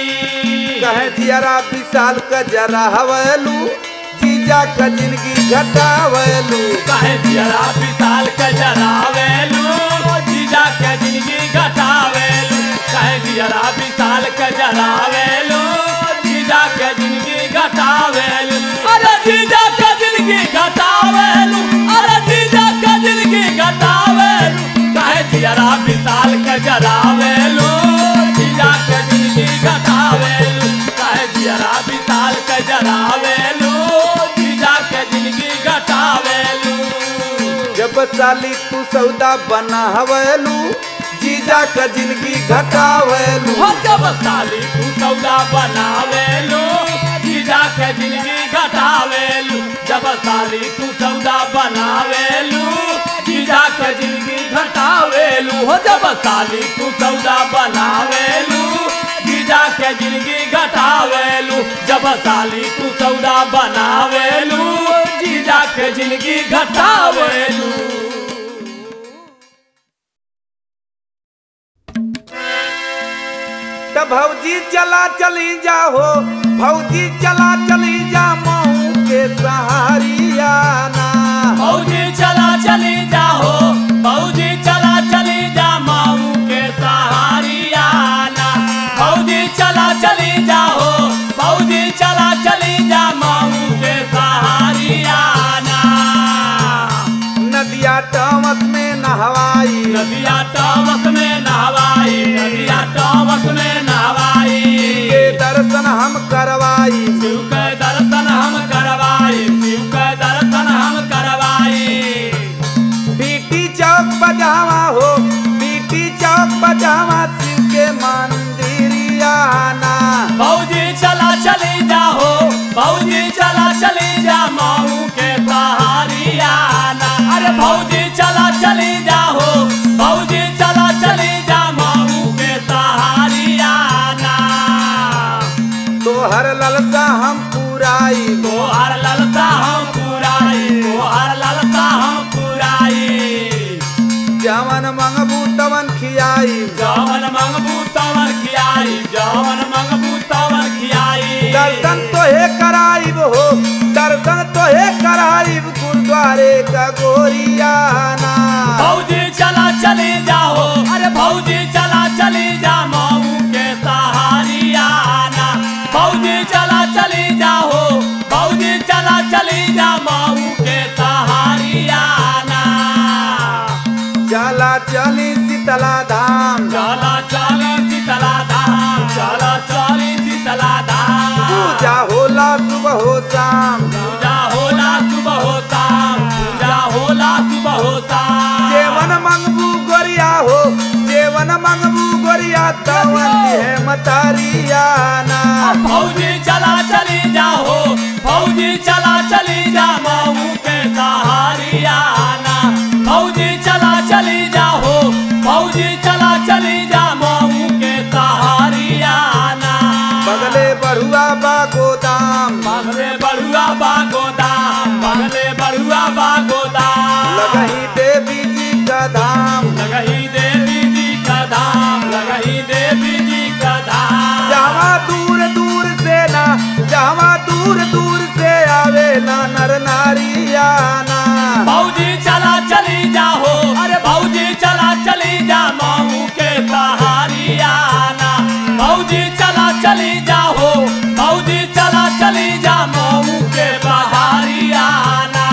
कहे दियरा विशाल का जरा हवलू जीजा का जिंदगी घटावलू कहे दियरा विशाल के जरावेलू जीजा के जिंदगी घटावेलू कहे दियरा विशाल के जरावेलू जीजा के जिंदगी घटावेलू अरे जीजा के जिंदगी घटावेलू अरे जीजा के जिंदगी घटावेलू कहे दियरा विशाल के जरावेलू जीजा के जिंदगी घटावेलू कहे दियरा विशाल के जरावेलू जीजा के जिंदगी घटावेलू जब साली तू सौदा बना हवलू जीजा का जिंदगी घटावलू हो जब साली तू सौदा बनावेलू जीजा के जिंदगी घटावेलू जब साली तू सौदा बनावेलू जीजा के जिंदगी घटावेलू हो जब साली तू सौदा बनावेलू जीजा के जिंदगी घटावेलू जब साली तू सौदा बनावेलू जीजा के जिंदगी घटावेलू तब भौजी चला चली जाओ भौजी चला चली जा मऊ के सहारियाना फौजी चला चली जाओ फौजी चला चली जा माऊ के सहारियाना फौजी चला चली जाओ फौजी चला चली जा माऊ के सहारियाना नदिया टमस में नहवाई नदिया टॉमस में नहवाई नदिया टॉमस में नहवाई के दर्शन हम करवाई शिव के दर्शन हम करवाई शिव के दर्शन हम करवाई बीटी चौक बजावा हो बीटी चौक बजावा शिव के मंदिरियाना फौजी चला चली जाओ फौजी चला चली जा माऊ के सहारियाना अरे फौजी चला चली जाओ फौजी चला चली जा माऊ के सहारियाना तोहर ललसा हम पुराई तोहर ललता हम पुराई तोहर ललता हम पुराई जवन मंगबू तवन खियाई जवन मंगबू तवन खियाई जवन मंगबू तवन खियाई दर्शन तोहे कराइब हो दर्शन तोहे कराइब गुरुद्वारे का गोरियाना फौजी चला चली जाओ अरे फौजी चला चली जा माऊ के सहारियाना फौजी चला चली जाओ फौजी चला चली जा माऊ के सहारियाना चला चली शीतला धाम चला चली शीतला धाम चला चली शीतला धाम पूजा होला सुबह हो शाम पूजा होला सुबह हो शाम पूजा होला सुबह हो शाम जेवन मंगबू गोरिया हो जेवन मंगबू गोरिया तवन है मतारियाना फौजी चला चली जाओ फौजी चला चली जा माऊ के सहारियाना फौजी चला चली जाओ फौजी चला चली जा माऊ के सहारियाना बगले बढ़ुआ बा गोदाम बगले बड़ुआ बा गोदाम बगले बड़ुआ बा गोदाम लगही देवी जी का धाम लगही देवी जी का धाम लगही देवी जी का धाम चली जा हो भौजी चला चली जा मऊ के बहारियाना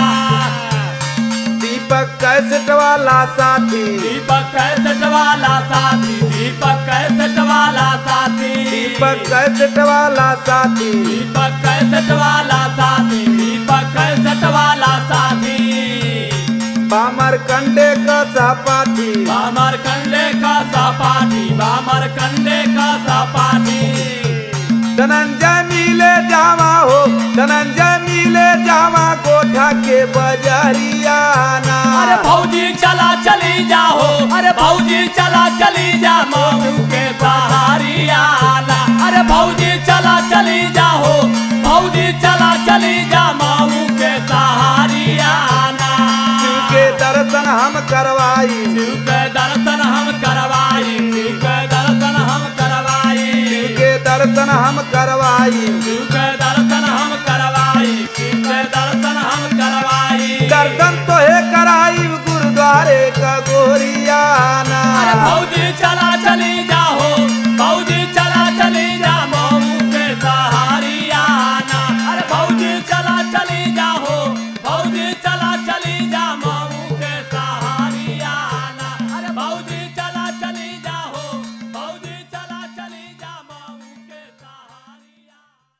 दीपक कैसेट वाला साथी दीपक कैसेट वाला साथी दीपक कैसेट वाला साथी दीपक कैसेट वाला साथी दीपक कैसेट वाला साथी दीपक कैसेट वाला साथी बामर कंडे का सहपाठी बामर कंडे का सपाटी बामर कंडे का सपाटी धनंजय मिले जावा हो धनंजय मिले जावा गोठा के बजरियाना अरे भौजी चला चली जा हो अरे भौजी चला चली जा मऊ के बहारियाना अरे भौजी चला चली जा हो भौजी चला चली जा मऊ के सहारियाना शिव के दर्शन हम करवाई शिव के दर्शन हम करवाई शिव के दर्शन हम करवाई शिव के दर्शन हम करवाई शिव के दर्शन हम करवाई शिव के दर्शन हम करवाई दर्शन तो है कराई गुरुद्वारे का गोरियाना अरे भौजी चला चली जा हो भौजी चला चली जा मऊ के सहारियाना अरे भौजी चला चली जा हो भौजी चला चली जा मऊ के सहारियाना अरे भौजी चला चली जा हो भौजी चला चली जा मऊ के सहारियाना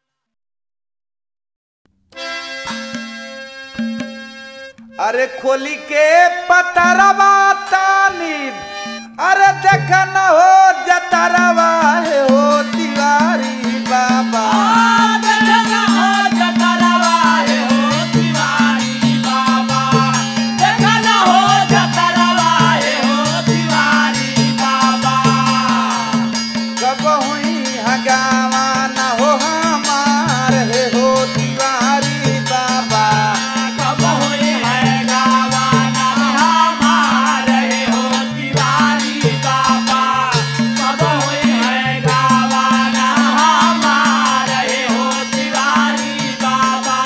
अरे खोली के पतरवा तानी अरे देख न हो जतरवा है हो तिवारी बाबा देखना हो जतरवा है हो तिवारी बाबा देखना हो जतरवा है हो तिवारी बाबा कब हुई हगावा न हो हमार है हो तिवारी बाबा कब हुई है गावाना हमारे हो तिवारी बाबा कब हुई है गावाना हमारे हो तिवारी बाबा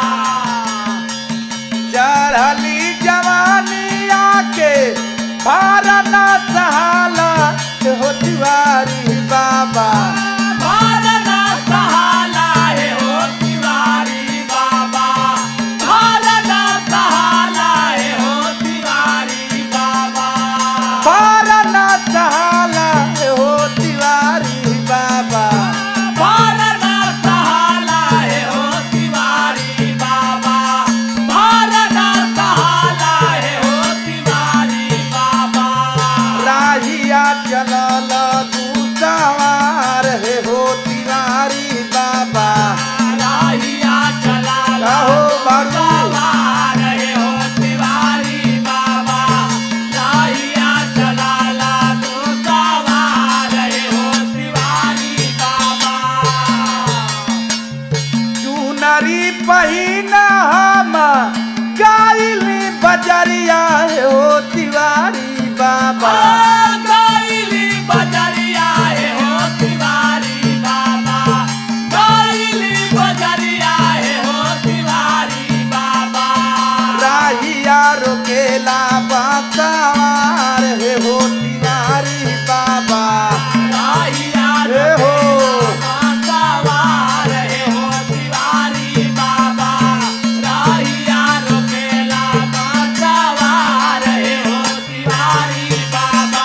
चढ़ली जवानी आके भारना सहाला है हो तिवारी बाबा भारना सहाला है हो तिवारी बाबा भारना सहाला है हो तिवारी बाबा भारना सहाला है हो तिवारी बाबा भारना सहाला है हो तिवारी बाबा भारना सहाला है हो तिवारी बाबा राहिया चलल तू सवार है हो तिवारी बाबा राहिया चला कहो बाबू सवार है हो तिवारी बाबा राहिया चला ला तो सवार है हो तिवारी बाबा चुनरी पहिन हम गाइली बजरिया है हो तिवारी बाबा गाइली बजरिया है हो तिवारी बाबा गाइली बजरिया है हो तिवारी बाबा राहिया रोकेला बासवार है हो तिवारी बाबा राहिया हे हो सवार है हो तिवारी बाबा राहिया रोकेला सवार है हो तिवारी बाबा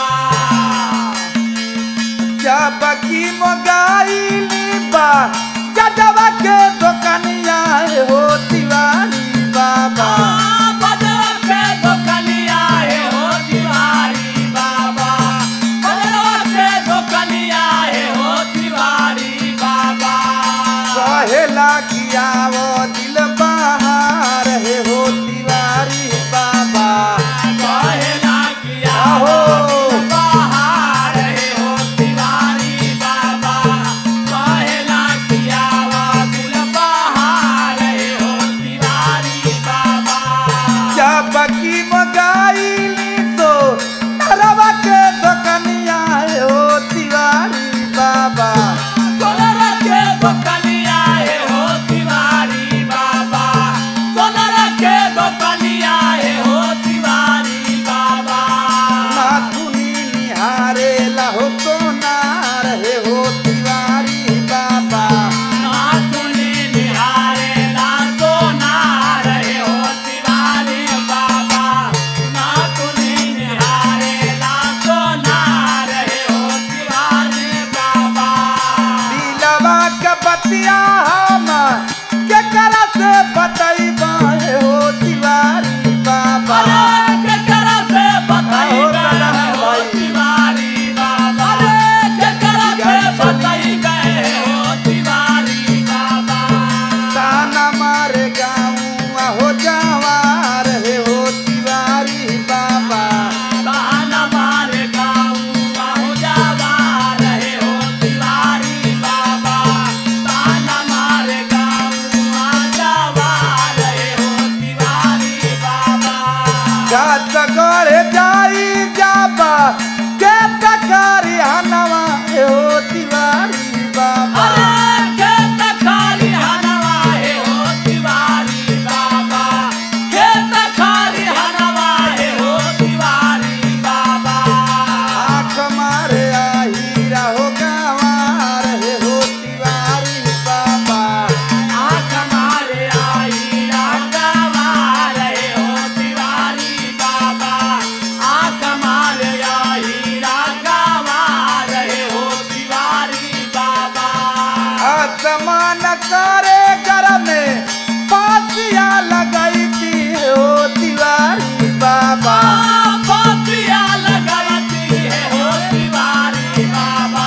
जब की मोगाइली बा जजवा के दुकनिया है हो तिवारी बाबा बदल के दुकनिया है हो तिवारी बाबा बदल के दुकनिया है हो तिवारी बाबा कहेला किया वो दिल बहार है हो तिवारी बाबा कहना किया आहो। बाहर है हो तिवारी बाबा कहना किया बतिया हम के करा से बतई बाहे हो तिवारी बाबा अरे केकरा से बताई हो गए दादा हो भाई। तिवारी बाबा अरे केकरा से बताई गए हो तिवारी बाबा ताना मारे गाँव हो जवार हे हो तिवारी बाबा बहाना मारे गाऊंगा हो जावा रहे हो तिवारी बाबा बहाना मारे गाऊंगा जावा रहे हो तिवारी बाबा गाछ गड़े जाई जाबा के तकारी हनवा हे हो तिवारी बाबा अरे खेत खाली हनवा है हो तिवारी बाबा खेत खाली हनवा है हो तिवारी बाबा आँख मारे आहीरा हो गंवार हे हो तिवारी बाबा आँख मारे आई रागावा रहे हो तिवारी बाबा आँख मारे आई रागावा रहे हो तिवारी बाबा आसमान करे घर में पासिया लगाई थी हो तिवारी बाबा फोतिया लगावती है हो तिवारी बाबा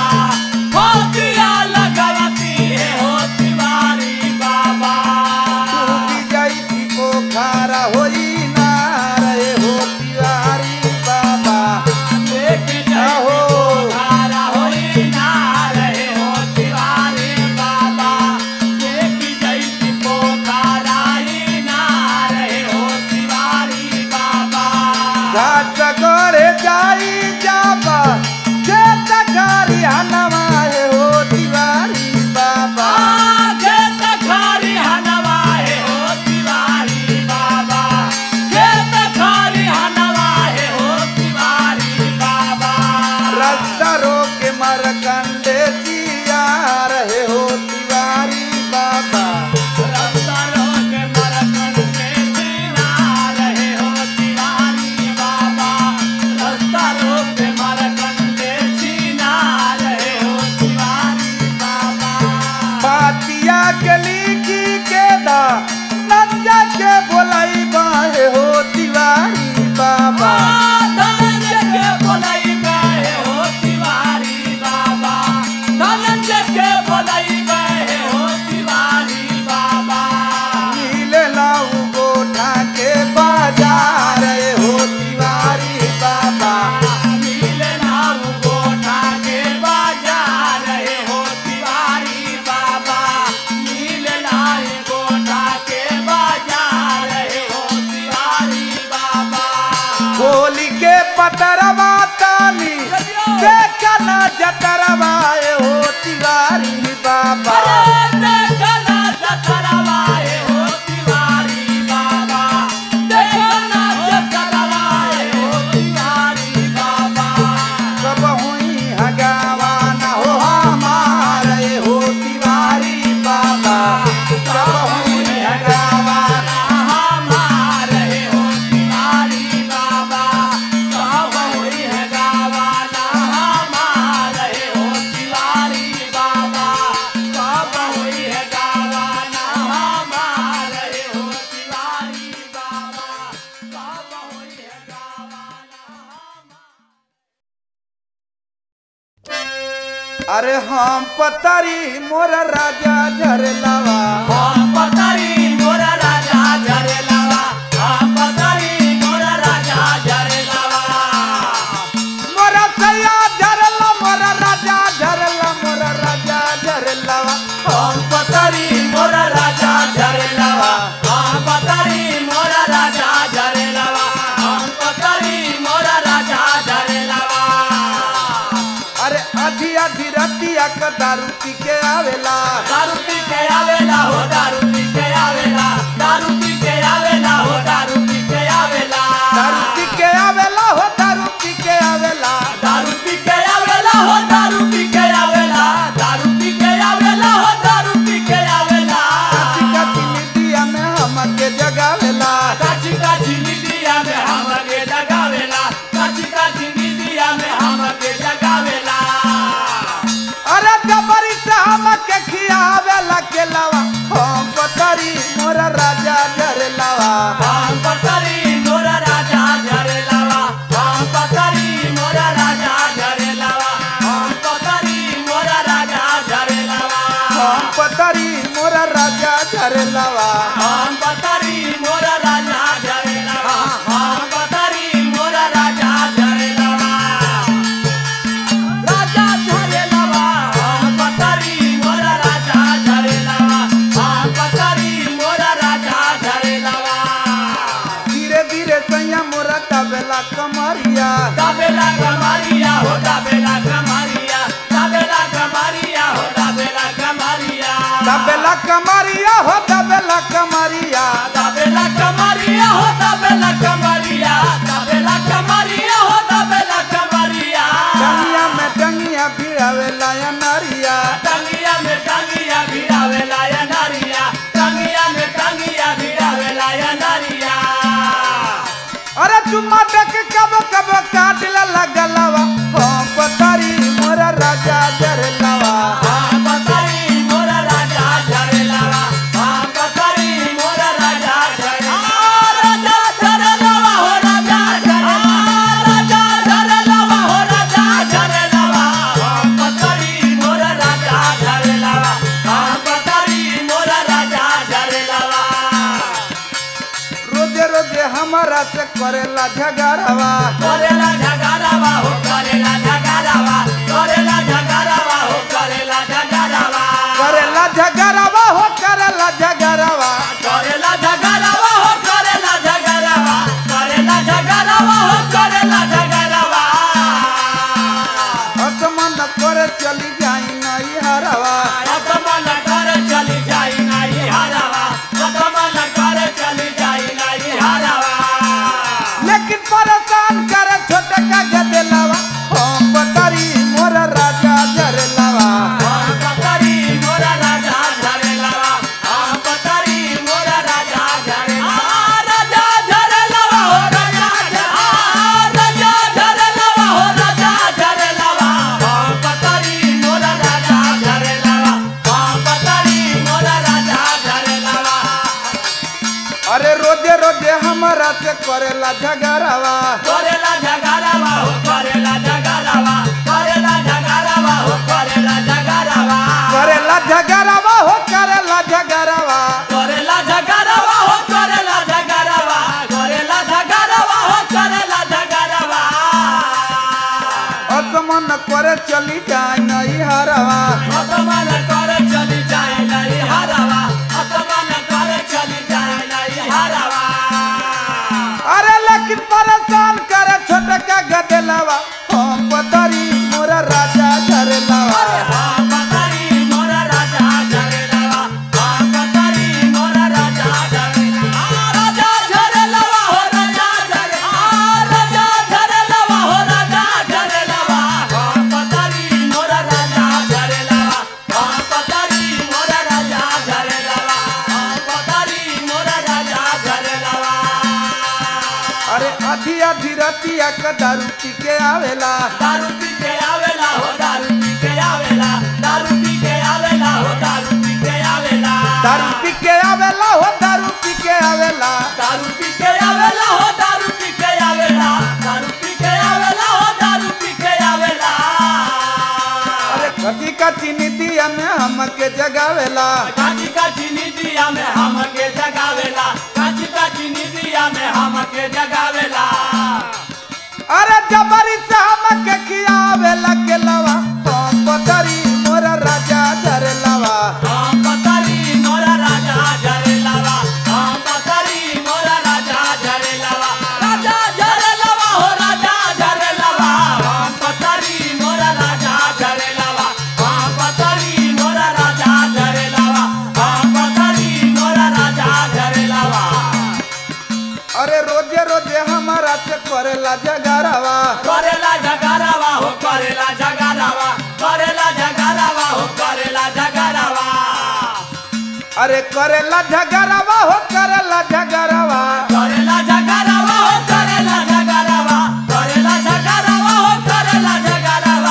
फोतिया लगावती है हो तिवारी बाबा डूबी जाई थी पोखरा होई नार हे हो तिवारी बाबा देख आहो। जाओ खारा होई ना रहे हो तिवारी बाबा देख जाई पोखरा ही ना रहे हो तिवारी बाबा घाट गड़े जाई जाबा के तकारी हनवा हे हो तिवारी बाबा खेत खारी हनवा है हो तिवारी बाबा खेत खारी हनवा है हो तिवारी बाबा रास्ता रोके मरकंडे जिया रहे हो तिवारी बाबा रास्ता रोक मरकन के जीना रहे हो तिवारी बाबा रास्ता रोक मरकन के जीना रहे हो तिवारी बाबा पातिया के लिखी के दा नंजा के बोलाई बाहे हो तिवारी बाबा धनंजय के बोलाई गए हो तिवारी बाबा धनंजय के बोलाई गए हो तिवारी बाबा मिले लाऊ गोठा के बाजार रहे हो तिवारी बाबा मिले नाऊ गोठा के बाजार रहे हो तिवारी बाबा मिले नाऊ गोठा के बाजार रहे हो तिवारी बाबा होली के पतरवा तानी देखना जतरवा ए हो तिवारी बाबा अरे देखना जतरवाए हो तिवारी बाबा देखना जतरवाए हो तिवारी बाबा सब हुई हगावा न हो हमारे हो तिवारी बाबा सब हुई हगावा हमारे हो तिवारी बाबा कब हुई है गावाना हमारे हो तिवारी बाबा कब हुई है गावाना हमारे हो तिवारी बाबा कब हुई है गावाना अरे हम पतरी मोर राजा झरलावा हम पतरी मोरा राजा झरेलावा हम पतरी मोरा राजा झरेलावा मोर सैया झरला मोर राजा झरला मोर राजा झरलावा हम पतरी मोरा राजा झरेलावा हम पतरी मोरा राजा झरेलावा हम पतरी मोरा राजा झरेलावा अरे आधी आधी रतिया क दारू पी के आवेला दारू पी के आवेला हो दारू पी के आवेला दारू पी के आवेला हो दारू पी के आवेला दारू पी के आवेला हो दारू पी के आवेला दारू पी के आवेला हो दारू पी के आवेला दारू पी के आवेला हो दारू पी के आवेला काची काची निदिया में हमके जगावेला काची काची निदिया में हमके जगावेला काची काची निदिया में हमके जगावेला अरे जबरी से हमके खियावेला पतरी मोरा राजा झरलवा हम पतरी मोरा राजा झरेलवा हम पतरी मोरा राजा झरेलवा राजा झरेलवा हम पतरी मोरा राजा झरेलवा हम पतरी मोरा राजा झरेलवा धीरे धीरे सैया मोरा तबेला कमरिया दाबेला कमारिया हो दाबेला कमारिया दाबेला कमारिया हो दाबेला कमारिया तबेला कमरिया हो तबेला कमरिया दाबेला कमारिया हो दाबेला कमारिया दाबेला कमारिया हो दाबेला कमारिया टंगिया में टंगिया भिड़ावेला या नरिया टंगिया में टंगिया भिड़ावेला या नारिया टंगिया में टंगिया भिड़ावेला या नारिया अरे चुम्मा देख कब कब काट लगलवा हो पतरी मोरा राजा झरलवा हाँ पतरी मोरा राजा झरेलावा हाँ पतरी मोरा राजा झरेलावा राजा झरेलावा हो राजा झरेलावा राजा झरेलावा हो राजा झरेलावा हाँ पतरी मोरा राजा झरेलावा हाँ पतरी मोरा राजा झरेलावा रोजे रोजे हमारा से करेला झगड़वा करेला झगड़ावा हो करेला झगड़ावा करेला झगड़ावा हो करेला झगड़ावा करेला झगड़वा हो करेला झगड़वा करेला झगड़ावा हो करेला झगड़ावा करेला झगड़ावा हो करेला झगड़ावा असमन करे चली जाई नई हरवा असमन कर चली जाई नाही हारावा असमन कर चली जाई नाही हारावा लेकिन परेशान करे छोटे का गदेलवा हो पतरी मोरा राजा झरलवा हम पतरी मोरा राजा झरेलावा हम पतरी मोरा राजा झरेलावा राजा झरेलावा हो राजा झरेलावा राजा झरेलावा हो राजा झरेलावा हम पतरी मोरा राजा झरेलावा हम पतरी मोरा राजा झरेलावा अरे रोजे रोजे हमारा से करेला झगड़वा करेला झगड़ावा हो करेला झगड़ावा करेला झगड़ावा हो करेला झगड़ावा करेला झगड़वा हो करेला झगड़वा करेला झगड़ावा हो करेला झगड़ावा करेला झगड़ावा हो करेला झगड़ावा असमन करे चली जाई नई हरवा असमान कर चली जाए नहीं हरावा असमान कर चली जाए नहीं हरावा अरे लेकिन परेशान करे छोटे का गदेलवा हो पतरी मोरा राजा झरलवा हाँ पतरी मोरा राजा झरेलावा हाँ पतरी मोरा राजा झरेलावा राजा झरेलावा हो राजा झरेलावा राजा झरेलावा हो राजा झरेलावा हाँ पतरी मोरा राजा झरेलावा हाँ पतरी मोरा राजा झरेलावा हाँ पतरी मोरा राजा झरेलावा अरे आधी आधी रतिया का दारू पी के आवेला दारू पी के आवेला हो दारू पी के आवेला दारू पी के आवेला हो दारू पी के आवेला दारू पी के आवेला हो दारू पी के आवेला दारू पी के आवेला हो दारू पी के आवेला दारू पी के आवेला हो दारू पी के आवेला अरे कथी का चीनी दिया में हमके जगावेला काची काची निदिया में हमके जगावेला काची काची निदिया में हमके जगावेला अरे जबरी से हमके खियावेला के लवा हो पतरी मोरा राजा झरलवा हम पतरी मोरा राजा झरेलावा हम पतरी मोरा राजा झरेलावा राजा झरेलावा हो राजा झरेलावा हम पतरी मोरा राजा झरेलावा हम पतरी मोरा राजा झरेलावा हम पतरी मोरा राजा झरेलावा अरे रोजे रोजे हमारा से करेला जगरवा करेला झगड़ावा हो करेला झगड़ावा करेला झगड़ावा हो करेला झगड़ावा अरे करेला झगरवा हो करेला झगरवा करेला झगड़ावा हो करेला झगड़ावा करेला झगड़ावा हो करेला झगड़ावा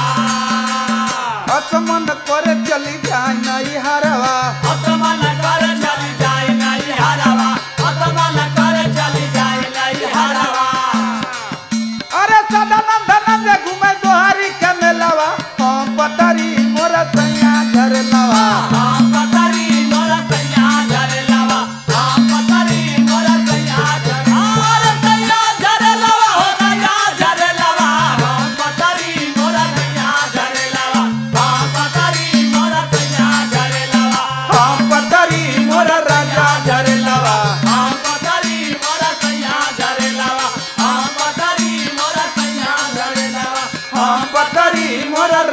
असमन करे चली जाए नई हरवा असमान कर चली जाए नहीं हरावा असमान कर चली जाए नहीं हरावा अरे सदानंद नंद घूमे दोहारी के मेलवा हम पतरी मोरा सैया झरलवा हम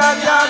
राजा